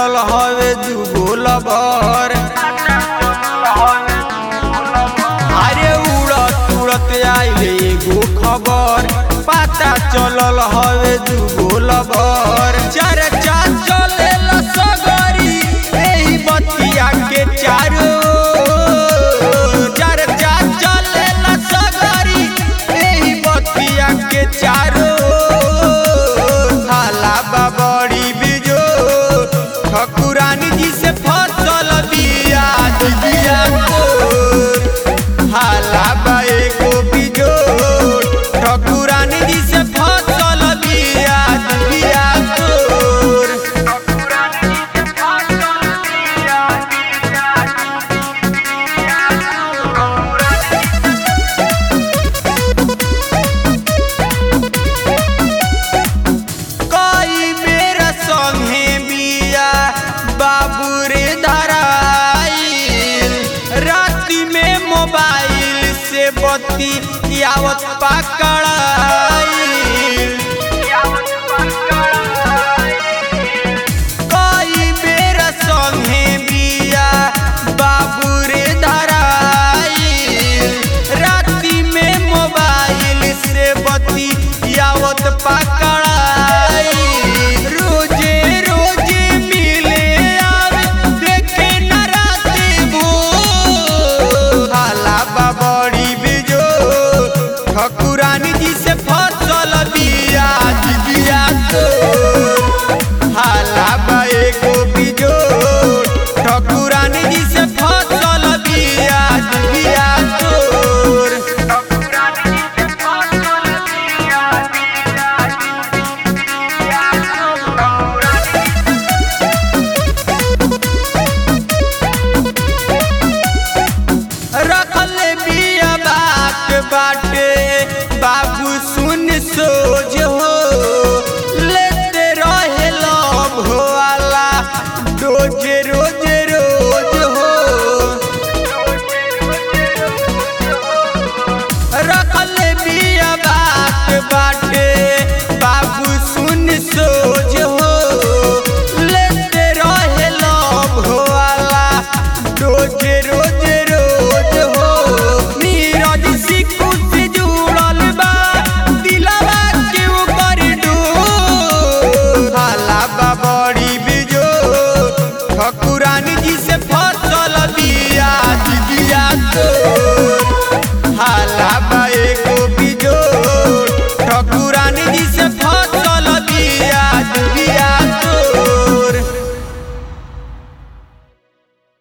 चलल हवे दुगो लबर अरे उड़त उड़त आइले एगो खबर पता चलल हवे दुगो लबर चर्चा चले सगरी एही बतिया के चारो चर्चा चले सगरी एही बतिया के चारो हाला बाबड़ी बिजो ठकुरानी जी से फसल बिया बिया को हाला बा एगो बिजो ठकुरानी जी से फसल बिया बिया तोर कई बेर संगे बिया बाबू रे धराइल राति में मोबाइल से बत्ती आवत पकड़ाइल